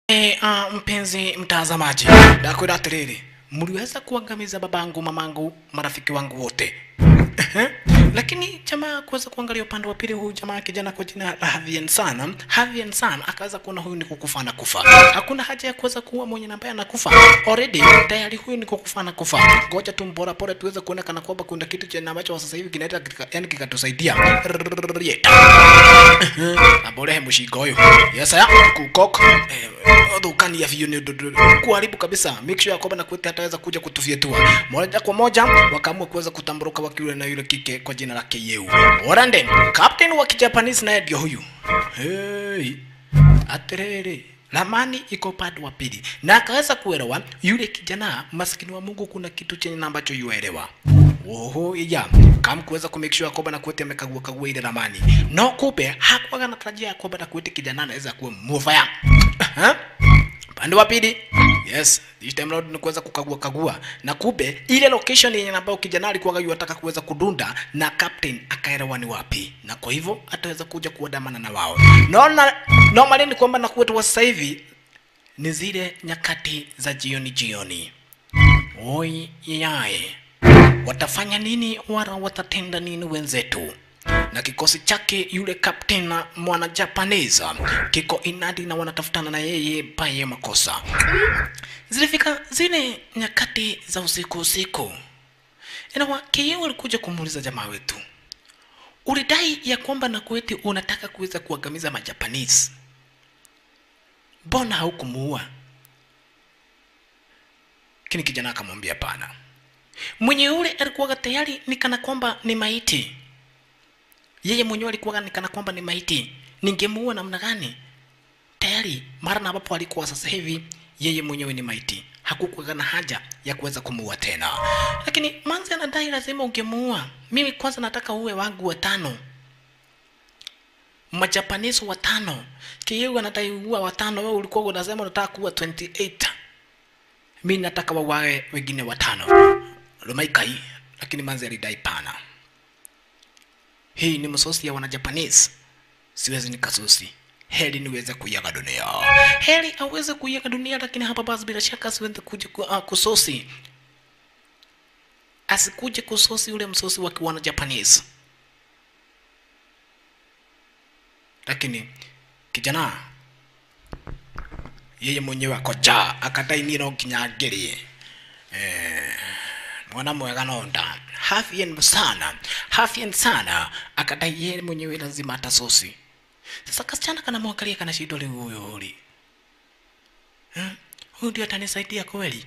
E, uh, mpenzi mtazamaji, nakwenda atiriri, mliweza kuangamiza babangu, mamangu, marafiki wangu wote Ehe. lakini jamaa kuweza kuangalia upande wa pili, huyu jamaa kijana kwa jina la Havian San, Havian San akaweza kuona huyu ni kukufa na kufa. Hakuna haja ya kuweza kuua mwenye ambaye anakufa already, tayari huyu ni kukufa na kufa. Ngoja tu mbora pole tuweze kuonekana kwamba kuna kitu cha ambacho sasa hivi kinaenda kika- yani kikatusaidia Yeta. aborehe mushinga uyu yesaya kukok thukania biũ nĩ ũndũ kuharibu kabisa make sure ya kwamba nakwete hataweza kuja kutufyetua moja kwa moja wakaamua kuweza kutamburuka wakiwa na yule kike kwa jina la Keyeu Orande captain wa kijapanese naye ndio huyu hey atiriri ramani iko upande wa pili na akaweza kuelewa yule kijana maskini wa Mungu kuna kitu chenye na ambacho yuelewa Oho, ya kam kuweza kumake sure kwamba Nakwete amekagua kagua ile ramani no kumbe hakuwa anatarajia kwamba Nakwete kijana anaweza kuwa mufaya pande wa pili yes this time round ni kuweza kukagua kagua na kumbe ile location yenye ambayo kijana alikuwa yataka kuweza kudunda na captain akaelewa ni wapi na kwa hivyo ataweza kuja kuandamana na wao naona normally ni kwamba Nakwete wa sasa hivi ni zile nyakati za jioni jioni oi yaye watafanya nini wala watatenda nini wenzetu na kikosi chake yule captain na mwana japanese kiko inadi na wanatafutana na yeye paye makosa zilifika zile nyakati za usiku usiku inawa keyeo alikuja kumuuliza jamaa wetu ulidai ya kwamba na kweti unataka kuweza kuangamiza majapanese mbona haukumuua kini kijana akamwambia pana mwenye yule alikuwa tayari ni kana kwamba ni maiti yeye mwenyewe alikuwa ni kana kwamba ni maiti ningemuua namna gani tayari mara na ambapo alikuwa sasa hivi yeye mwenyewe ni maiti hakukuwa na haja ya kuweza kumuua tena lakini manzi anadai lazima ungemuua mimi kwanza nataka uwe wangu watano majapanese watano kiyeu anadai uua watano wewe ulikuwa unasema unataka kuua 28 mi nataka wawawe wengine watano lumaikai lakini manzi alidai pana hii ni msosi ya wanajapanese siwezi nikasusi heri niweze kuiaga dunia heri aweze kuiaga dunia lakini hapa basi bila shaka asiweze kuja ku, uh, kusosi asikuje kusosi ule msosi wa kiwana japanese lakini kijana yeye mwenyewe akoja akadai niĩ no nginya ngerie eh, mwana mwega no nda hafien sana hafien sana akadai yeye mwenyewe lazima atasosi sasa kasichana kanamwangalia kana shindo rĩu huyu ri Eh, huyu ndio atanisaidia kweli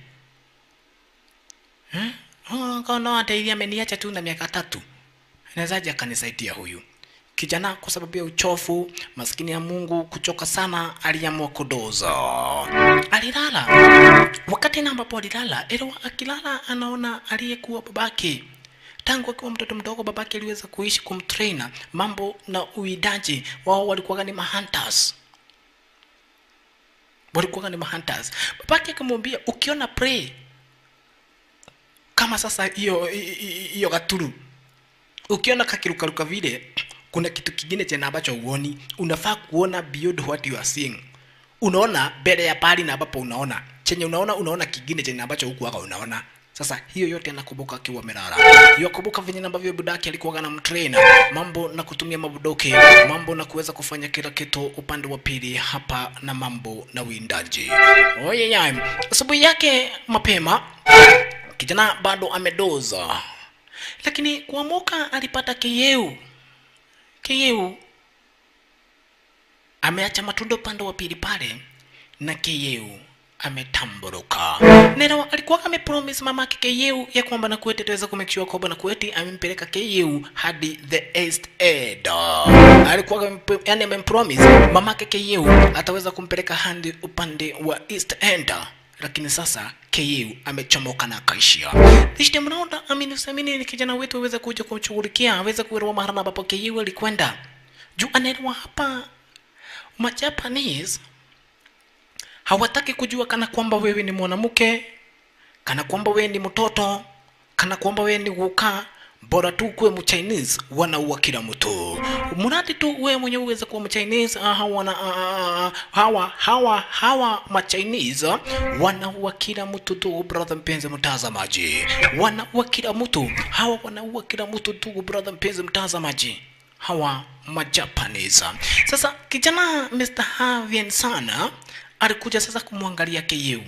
Eh, oh, kono ateithia ameniacha tu na miaka tatu anawezaje akanisaidia huyu kijana kwa sababu ya uchofu maskini ya mungu kuchoka sana aliamua kudoza alilala wakati na ambapo alilala elewa akilala anaona aliyekuwa babake tangu akiwa mtoto mdogo babake aliweza kuishi kumtraina mambo na uidaji wao walikuwa ni mahunters walikuwa ni mahunters babake akamwambia ukiona prey kama sasa hiyo hiyo gaturu ukiona kakirukaruka vile kuna kitu kingine tena ambacho uoni unafaa kuona beyond what you are seeing unaona mbele ya pali na ambapo unaona chenye unaona unaona kingine chenye ambacho hukuwaga unaona sasa hiyo yote anakumbuka akiwa amelala yakumbuka venye ambavyo budaki alikuwa na mtraina mambo na kutumia mabudoke mambo na kuweza kufanya kila kitu upande wa pili hapa na mambo na uwindaji oyeyai asubuhi yake mapema kijana bado amedoza lakini kuamuka alipata kiyeu kiyeu ameacha matunda upande wa pili pale na kiyeu ametamburuka nero alikuwa amepromise mama yake keyeu ya kwamba nakueti ataweza kumake sure kwamba nakueti amempeleka keyeu hadi the east end alikuwa amemp- yani amempromise mama yake keyeu ataweza kumpeleka hadi upande wa east end lakini sasa keyeu amechomoka na akaishia this time round amini usiamini ni kijana wetu aweze kuja kumshughulikia aweze kuelewa mahala ambapo keyeu alikwenda juu anaelewa hapa majapanese hawataki kujua kana kwamba wewe ni mwanamke kana kwamba wewe ni mtoto kana kwamba wewe ni guka bora tu kuwe mchinese wanaua kila mtu mradi tu wewe mwenyewe uweze kuwa mchinese ah, hawa na ah, ah, hawa hawa hawa machinese wanaua kila mtu tu brother mpenzi mtazamaji wanaua kila mtu hawa wanaua kila mtu tu brother mpenzi mtazamaji hawa majapanese sasa kijana mr havien sana alikuja sasa kumwangalia KU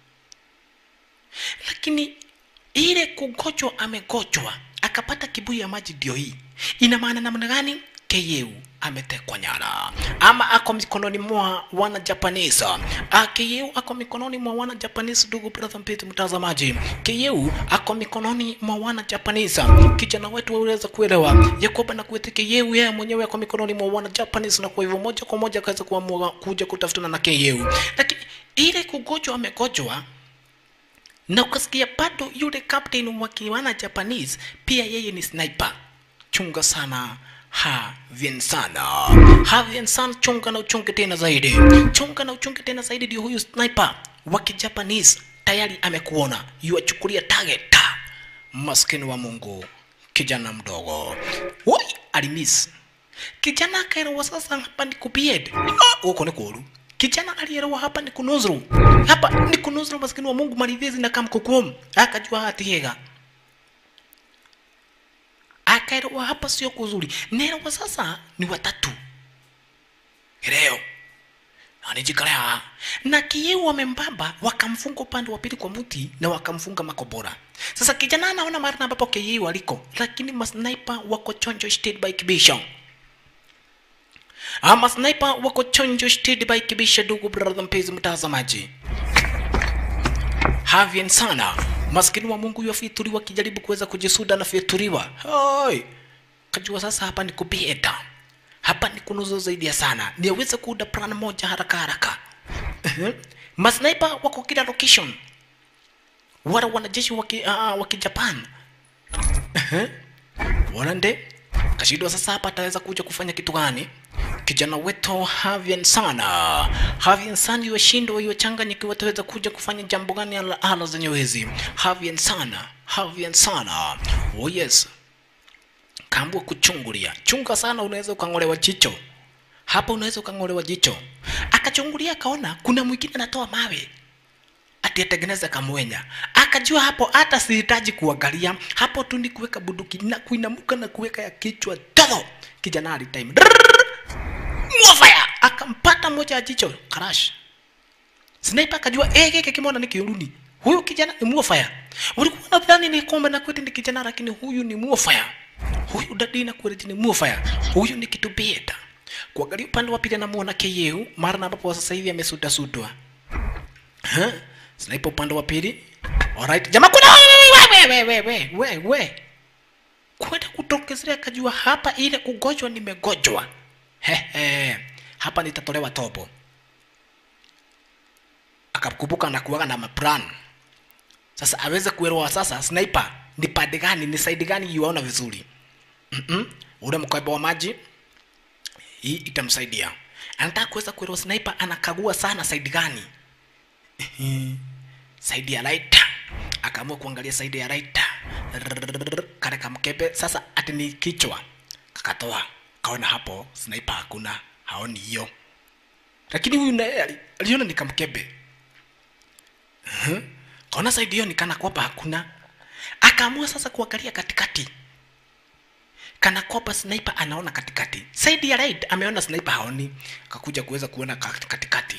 lakini ile kugojwa amegojwa akapata kibuyu ya maji ndio hii ina maana namna gani KU ametekwa nyara ama ako mikononi mwa wana Japanese. Ah, KU ako mikononi mwa wana Japanese, ndugu brother mpenzi mtazamaji. KU ako mikononi mwa wana Japanese. Kijana wetu waweza kuelewa ya kwamba na kuete KU yeye mwenyewe ako mikononi mwa wana Japanese, na kwa hivyo moja kwa moja akaweza kuamua kuja kutafutana na KU, lakini ile kugojwa amegojwa na ukasikia bado yule captain wa kiwana Japanese pia yeye ni sniper. Chunga sana Havien sana Havien sana, chunga na uchunge tena zaidi, chunga na uchunge tena zaidi. Ndio huyu sniper wa kijapanese tayari amekuona, yuachukulia target. Maskini wa Mungu, kijana mdogo woi, alimiss kijana akaelewa sasa, hapa ni kupied huko ni kuru kijana alielewa hapa ni kunuzuru, hapa ni kunuzuru. Maskini wa Mungu, maridhizi na kamkukum akajua hatiega akaelewa hapa sio kuzuri. Nelewa sasa ni watatu leo anijikalea na kieu wamembaba, wakamfunga upande wa pili kwa mti na wakamfunga makobora. Sasa kijana anaona mara ambapo kieu aliko, lakini masniper wako chonjo state by kibisho ama sniper wako chonjo state by kibisha. Ndugu brother mpenzi mtazamaji, Havien sana maskini wa Mungu yafituliwa kijaribu kuweza kujisuda na fyatuliwa. Hoi. Kajua sasa hapa ni kubieta. Hapa ni kunuzo zaidi ya sana. Ni aweze kuunda plan moja haraka haraka. Masniper wako kila location. Wala wanajeshi waki, uh, waki Japan. Wanande kashidwa sasa hapa ataweza kuja kufanya kitu gani? Kijana wetu Havien sana Havien sana yoshindwa yochanganyikiwa wataweza kuja kufanya jambo gani ala, ala zenye hizi Havien sana Havien sana oh yes kambwa kuchungulia chunga sana unaweza ukang'olewa jicho hapa unaweza ukang'olewa jicho akachungulia akaona kuna mwingine anatoa mawe ati atengeneze kamwenya akajua hapo hata sihitaji kuangalia hapo tu ni kuweka bunduki na kuinamuka na kuweka ya kichwa todo kijana alitime mwafaya akampata moja ya jicho crash sniper akajua eh kike kimona ni kiuruni huyu kijana ni mwafaya ulikuwa unadhani ni kombe na kweti ni kijana lakini huyu ni mwafaya huyu dadi na kweti ni mwafaya huyu ni kitu beta kuangalia upande wa pili anamuona KU mara na ambapo sasa hivi amesuta sutwa huh? sniper upande wa pili alright jamaa kuna we we we we we we kwenda kutokezea akajua hapa ile kugojwa nimegojwa Hehe, hapa nitatolewa tobo. Akakumbuka na kuwaga na maplan. Sasa aweze kuelewa sasa sniper ni pande gani, ni side gani yuaona vizuri. Mm-mm. Ule mkoba wa maji hii itamsaidia. Anataka kuweza kuelewa sniper anakagua sana side gani. side ya right. Akaamua kuangalia side ya right. Kale kamkebe sasa ati ni kichwa. Kakatoa kaona hapo sniper hakuna haoni hiyo lakini huyu naye aliona ni kamkebe uh-huh. kaona saidi hiyo nikana kwamba hakuna akaamua sasa kuangalia katikati kana kwamba sniper anaona katikati saidi ya right ameona sniper haoni akakuja kuweza kuona katikati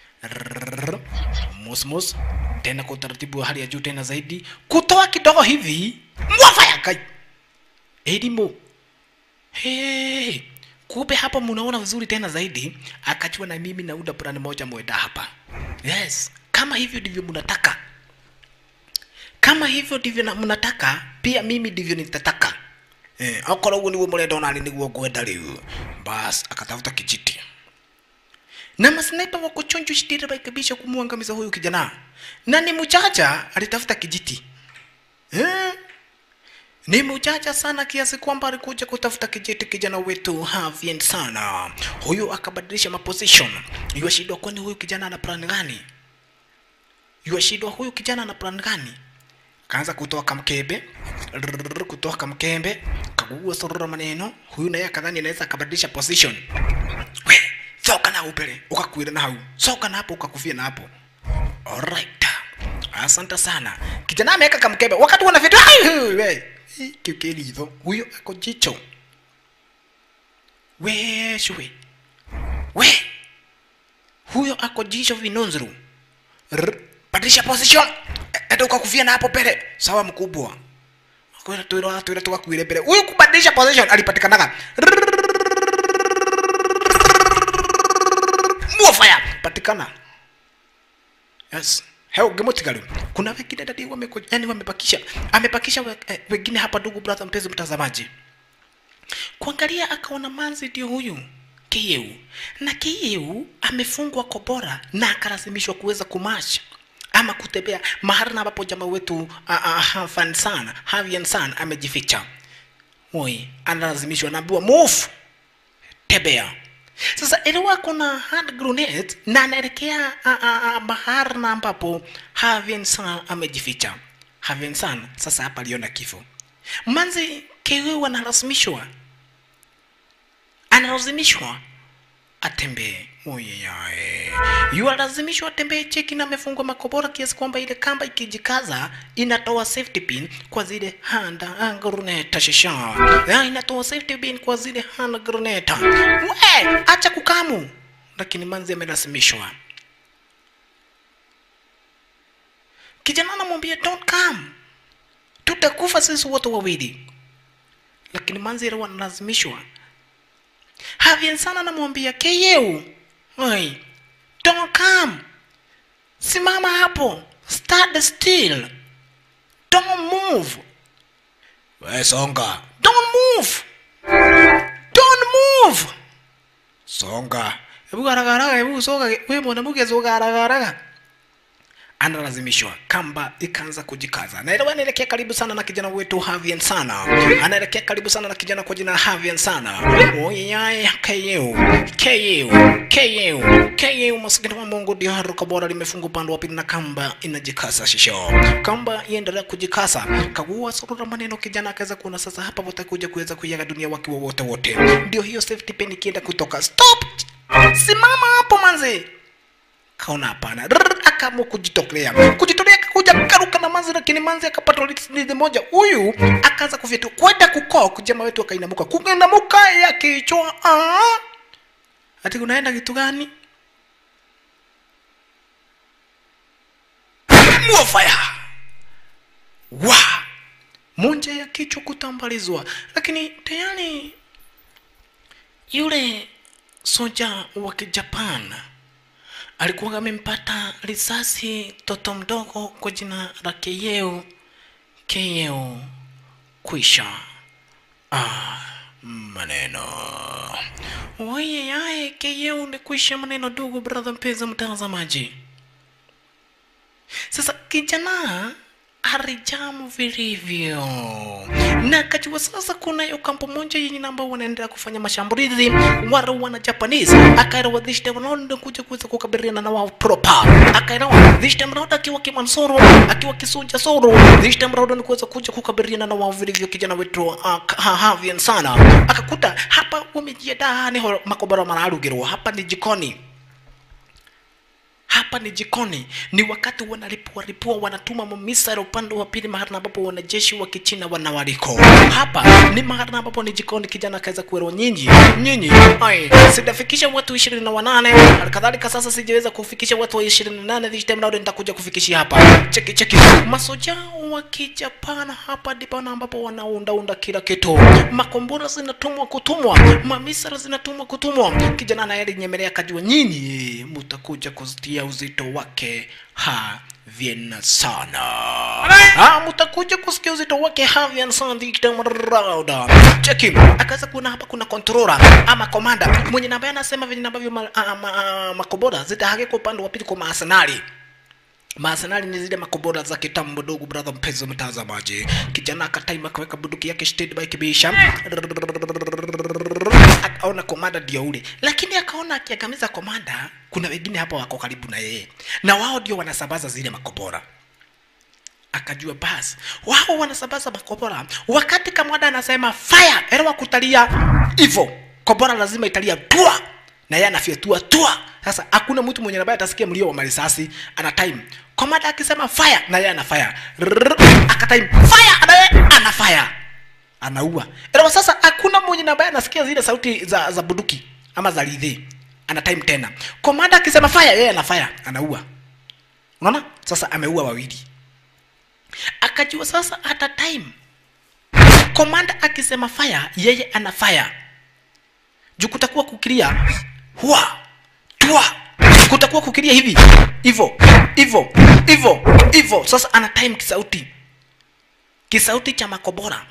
mosmos tena kwa utaratibu wa hali ya juu tena zaidi kutoa kidogo hivi mwafaya kai elimu Hey, kumbe hapa mnaona vizuri tena zaidi. Akachua na mimi nauda plan moja mwenda hapa. Yes, kama hivyo ndivyo mnataka, kama hivyo ndivyo na mnataka, pia mimi ndivyo nitataka. Eh, akorwo uguo niguo murenda onani niguo ngwenda riu. Bas, akatafuta kijiti na masniper wako chonjo shitira baikabisha kumwangamiza huyu kijana, na ni mchacha alitafuta kijiti eh? ni mjanja sana kiasi kwamba alikuja kutafuta kijiti kijana wetu Havien sana. Huyu akabadilisha maposition. Yuashindwa, kwani huyu kijana ana plan gani? Yuashindwa, huyu kijana ana plan gani? Kaanza kutoa kamkebe, kutoa kamkebe, kaguua sorora maneno huyu naye akadhani anaweza akabadilisha position we soka na upele ukakuira na hau soka na hapo ukakufia na hapo alright asante sana kijana ameweka kamkebe wakati wana vitu we kiukeli hivyo huyo ako jicho we shwe we huyo ako jicho vinunzuru Rr, badilisha position enda ukakufia na hapo pele sawa mkubwa kwenda twira twira tukakuire mbere huyu kubadilisha position alipatikanaga muofaya patikana yes heo gemotigalu kuna wengine dadi wameko yani wamepakisha amepakisha we, eh, wengine hapa ndugu brother mpenzi mtazamaji kuangalia akaona manzi ndio huyu Kiyeu na Kiyeu amefungwa kobora na akalazimishwa kuweza kumasha ama kutembea mahali na ambapo jamaa wetu uh, uh, Hafan San Havian San amejificha. Oi, analazimishwa naambiwa move, tembea. Sasa elewa kuna hand grenade na anaelekea uh, uh, uh, mahali na ambapo Havian San amejificha. Havian San sasa hapa aliona kifo. Manzi Kiyeu analazimishwa analazimishwa atembee oyeyae yualazimishwa atembee cheki na amefungwa makobora kiasi kwamba ile kamba ikijikaza inatoa safety pin kwa zile hand grenade shisha ya inatoa safety pin kwa zile hand grenade we acha kukamu lakini manzi amelazimishwa kijana anamwambia don't come tutakufa sisi wote wawili lakini manzi ile wanalazimishwa Havian sana anamwambia Keyeu, oi, don't come, simama hapo, stand still, don't move. We songa, don't move, don't move. Songa, hebu garagaraga, hebu soga, we mwanamke soga garagaraga analazimishwa kamba ikaanza kujikaza naelewa anaelekea karibu sana na kijana wetu Havian sana anaelekea karibu sana na kijana kwa jina la Havian sana oyeyaye KU KU KU KU maskini wa Mungu ndio haruka bora limefungwa upande wa pili na kamba inajikasa shisho kamba iendelea kujikasa kagua surura maneno kijana akaweza kuona sasa hapa watakuja kuweza kuiaga dunia wakiwa wote wote ndio hiyo safety pin ikienda kutoka stop simama hapo manzi kaona hapana Rrrr, akaamua kujitolea kujitolea akakuja karuka na manzi lakini manzi akapata lidi moja huyu akaanza kufyetu kwenda kukoa kujama wetu akainamuka kuinamuka ya kichwa ah! ati unaenda kitu gani muofaya wa monja ya kichwa kutambalizwa lakini tayari yule soja wa kijapan alikuwa amempata risasi toto mdogo kwa jina la Keyeo Keyeo kwisha. Ah, maneno waye yaye Keyeo ni kwisha maneno, ndugu brother, mpenzi mtazamaji. Sasa kijana alijamu vilivyo na akajua sasa kunayo kampo moja yenye namba wanaendelea kufanya mashambulizi wara wana Japanese akaelewa this time round kuja kuweza kukabiliana na wao proper akaelewa this time round akiwa kimansoro akiwa kisuja soro this time round ni kuweza kuja kukabiliana na wao vilivyo kijana wetu uh, Havian sana akakuta hapa wamejiandaa ni makobora mararugirwo hapa ni jikoni hapa ni jikoni ni wakati wanalipua lipua wanatuma mamisara upande wa pili mahali ambapo wanajeshi wa kichina wanawaliko hapa ni mahali ambapo ni jikoni kijana akaweza kuelewa nyinyi nyinyi ai sijafikisha watu ishirini na wanane halikadhalika sasa sijaweza kufikisha watu wa ishirini na nane this time round nitakuja kufikishia hapa cheki cheki masoja wa kijapana hapa ndipo ambapo wanaundaunda kila kitu makombora zinatumwa kutumwa mamisara zinatumwa kutumwa kijana anayelinyemelea akajua nyinyi mutakuja kuzitia uzito wake havyena sana ah, mutakuja kusikia uzito wake havyena sana ditamrauda cheki akaweza kuona hapa kuna controller ama komanda mwenye namba anasema venye ambavyo ma, ah, ma, ah, makobora zitahakika upande wa pili kwa maasenali Maasenali ni zile makobora za kitambo dogo, brother mpenzi mtazamaji. Kijana akataima akaweka bunduki yake steady by kibisha, akaona komanda ndio ule, lakini akaona akiangamiza komanda, kuna wengine hapa wako karibu na yeye, na wao ndio wanasambaza zile makobora. akajua basi wao wanasambaza makobora wakati kamwada anasema fire elewa kutalia hivyo kobora lazima italia tua na yeye anafyatua tua sasa hakuna mtu mwenye ambaye atasikia mlio wa marisasi ana time komanda akisema fire na yeye ana fire Rrrr, akatime fire na yeye ana fire anaua elewa sasa hakuna mwenye ambaye anasikia zile sauti za, za buduki ama za ridhi ana time tena komanda akisema fire yeye ana fire anaua unaona sasa ameua wawili akajua sasa hata time komanda akisema fire yeye ana fire juu kutakuwa kukilia hua tua kutakuwa kukilia hivi hivo hivo hivo hivo sasa ana time kisauti kisauti cha makobora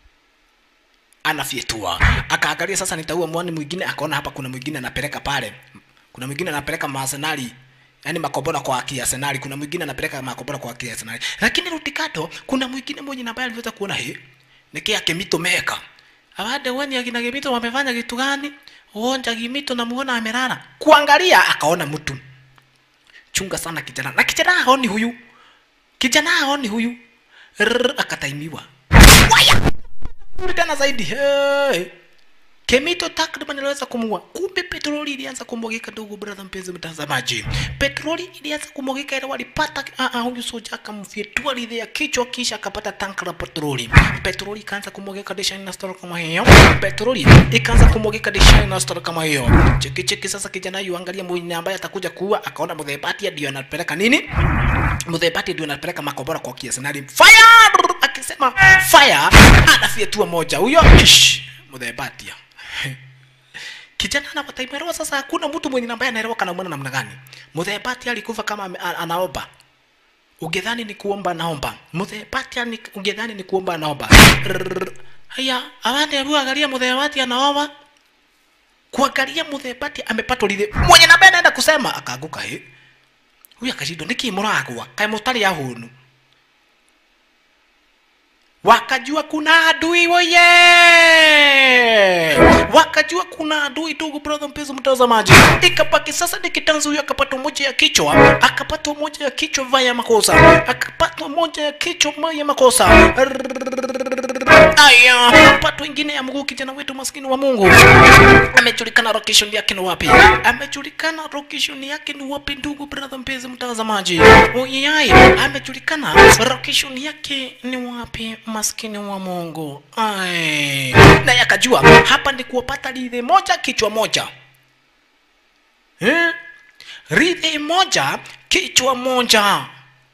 anafyetua akaangalia sasa nitaua mwani mwingine akaona hapa kuna mwingine anapeleka pale kuna mwingine anapeleka maasenali yaani makobora kwa kiasenali kuna mwingine anapeleka makobora kwa kiasenali lakini rutikato kuna mwingine mwenye ambaye aliweza kuona he nikia kemito meka abade wani akina kemito wamefanya kitu gani uonja kimito na muona amelala kuangalia akaona mtu chunga sana kijana na kijana haoni huyu kijana haoni huyu Rrrr, akataimiwa waya tena zaidi hey. Kemito takriban iliweza kumua. Kumbe petroli ilianza kumwagika, ndugu brother, mpenzi mtazamaji, petroli ilianza kumwagika, ile walipata uh, uh, huyu soja akamfyetua lidhi ya kichwa, kisha akapata tanka la petroli. Petroli ikaanza kumwagika design na story kama hiyo, petroli ikaanza kumwagika design na story kama hiyo. Cheki cheki, sasa kijana yu angalia mwenye ambaye atakuja kuua, akaona mudhebati ndio anapeleka nini, mudhebati ndio anapeleka makobora kwa kiasi nali fire, akisema fire, anafyetua moja huyo, ish mudhebati kijana anapataimerewa sasa hakuna mtu mwenye ambaye anaelewa kana mwana namna gani muthebati alikufa kama ame- a- anaomba ungedhani ni kuomba anaomba muthebati ani- ungedhani ni kuomba anaomba Rrrr. haya awande hebu angalia muthebati anaomba kuangalia muthebati amepatwa lile mwenye nambaye anaenda kusema akaanguka he huyu akashindwa niki muragwa kae mutari ya hunu wakajua kuna adui woye wakajua kuna adui ndugu brother mpenzi mtazamaji ikapaki sasa nikitanzi huyo akapatwa moja ya kichwa akapatwa moja ya kichwa vaya makosa akapatwa moja ya kichwa vaya makosa aya patwa ingine ya mguu kijana wetu maskini wa mungu amejulikana location yake ni wapi amejulikana location yake ni wapi ndugu brother mpenzi mtazamaji oyai amejulikana location yake ni wapi maskini wa mungu ai naye akajua hapa ni kuwapata ridhi moja kichwa moja eh? ridhi moja kichwa moja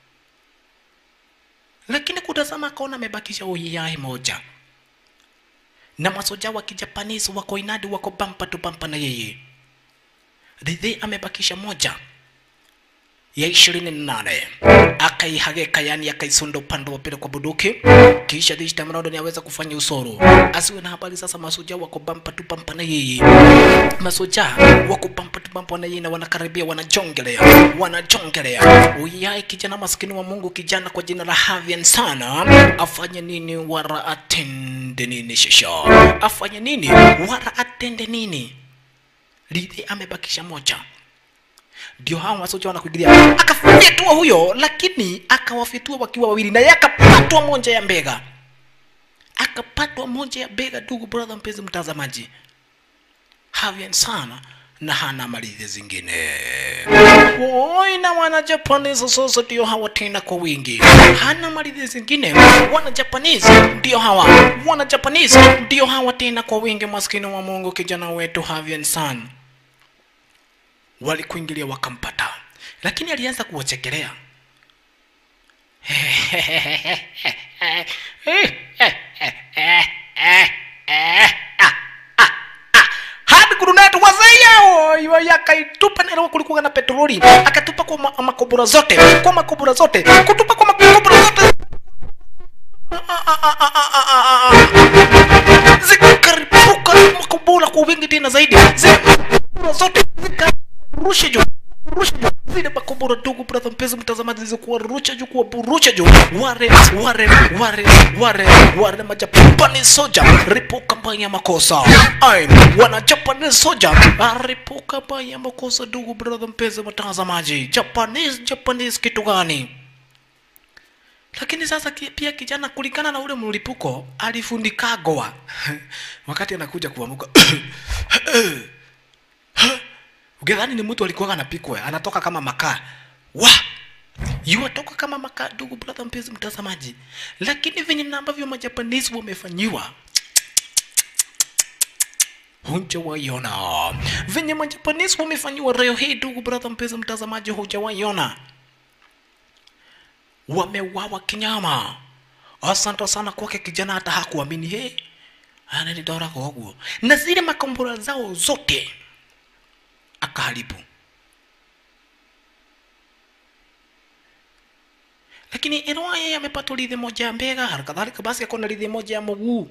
lakini kutazama akaona amebakisha uyai moja na masoja wa kijapanisi wako inadi wako bampa tu bampa na yeye ridhi amebakisha moja ya ishirini na nane akaihageka yani akaisunda upande wa pili kwa buduki kisha dishta mrado ni aweza kufanya usoro asiwe na habari sasa masoja wako bampa tu bampa na yeye masoja wako bampa tu bampa na yeye na wanakaribia wanajongelea wanajongelea uyai kijana maskini wa mungu kijana kwa jina la havian sana afanye nini wara atende nini shisha afanye nini wara atende nini lidhi amebakisha moja ndio hao masoja wanakuingilia akafyetua huyo lakini akawafyetua wakiwa wawili naye akapatwa moja ya mbega akapatwa moja ya bega ndugu brother mpenzi mtazamaji havian sana na hana malizi zingine Woi, na wana Japanese sasa ndio hawa tena kwa wingi hana malizi zingine wana Japanese ndio hawa wana Japanese ndio hawa tena kwa wingi maskini wa Mungu kijana wetu Havian San walikuingilia wakampata lakini alianza kuwachekelea hadi kurunetu wazeyao yakaitupa nero kulikuwa na petroli akatupa kwa ma- makobora zote kwa makobora zote kutupa kwa makobora zote zikaripuka makobora kwa wingi tena zaidi zikabora zote zikarusha juu rusha juu zile makobora ndugu brother mpenzi mtazamaji zilizokuwa rusha juu kuwa burusha juu ware ware ware ware ware majapani soja ripuka mbaya makosa ai wana japanese soja ripuka mbaya makosa ndugu brother mpenzi mtazamaji japanese japanese kitu gani lakini sasa ki- pia kijana kulingana na ule mlipuko alifundikagwa wakati anakuja kuamuka ugedhani ni mtu alikuwa anapikwa anatoka kama makaa wa yuatoka kama makaa ndugu brother mpenzi mtazamaji lakini venye na ambavyo majapanese wamefanyiwa hujawaiona venye majapanese wamefanyiwa leo hii ndugu brother mpenzi mtazamaji hujawaiona wamewawa kinyama asante sana kwake kijana hata hakuamini he ananidora koguo na zile makombora zao zote akaharibu lakini inawa yeye amepata lidhi moja ya mbega halikadhalika basi akona lidhi moja ya mguu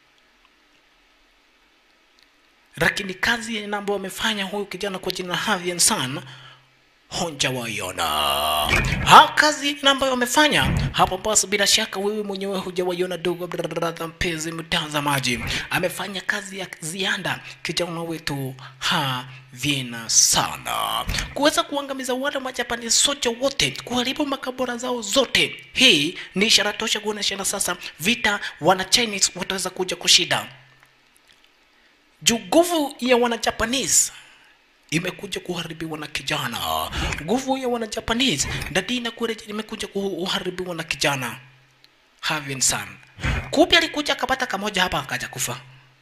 lakini kazi yenye ambayo amefanya huyu kijana kwa jina Havian San hujawaiona. Ha, kazi yenye ambayo amefanya hapo, basi bila shaka wewe mwenyewe hujawaiona, dogo brother, mpenzi mtazamaji, amefanya kazi ya ziada kijana wetu Havian sana kuweza kuangamiza wale majapani sote wote, kuharibu makabora zao zote. Hii ni ishara tosha kuonyesha sasa vita wana Chinese wataweza kuja kushida juu nguvu ya wana Japanese imekuja kuharibiwa na kijana. Nguvu ya wana Japanese ndadi inakuja imekuja kuharibiwa na kijana Havin San. Kupi alikuja akapata kamoja hapa akaja kufa.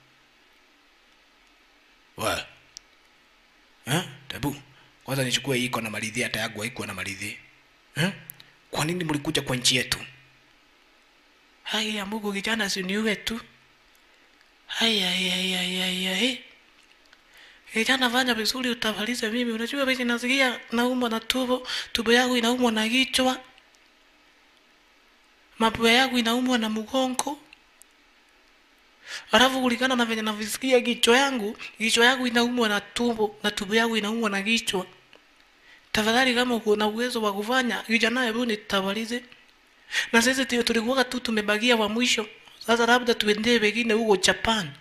We. Eh? Tabu. Kwanza nichukue hii iko na maridhi hata yangu haikuwa na maridhi. Eh? Kwa nini mlikuja kwa nchi yetu? Hai ya Mungu kijana si niue tu. Hai ai ai ai ai ai. Kijana fanya vizuri utavalize mimi. Unajua vile nasikia naumwa na tumbo, tumbo yangu inaumwa na kichwa. Mapua yangu inaumwa na mgongo. Alafu kulingana na venye navisikia kichwa yangu, kichwa yangu inaumwa na tumbo na tumbo yangu inaumwa na kichwa. Tafadhali kama uko na uwezo wa kufanya, kijana hebu nitavalize. Na sisi ndio tulikuwa tu tumebagia wa mwisho. Sasa labda tuendee wengine huko Japan.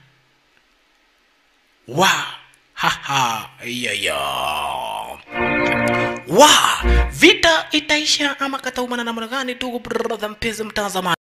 Wa haha ya ya. Wa vita itaisha ama kataumana namna gani? Ndugu brother mpenzi mtazamaji.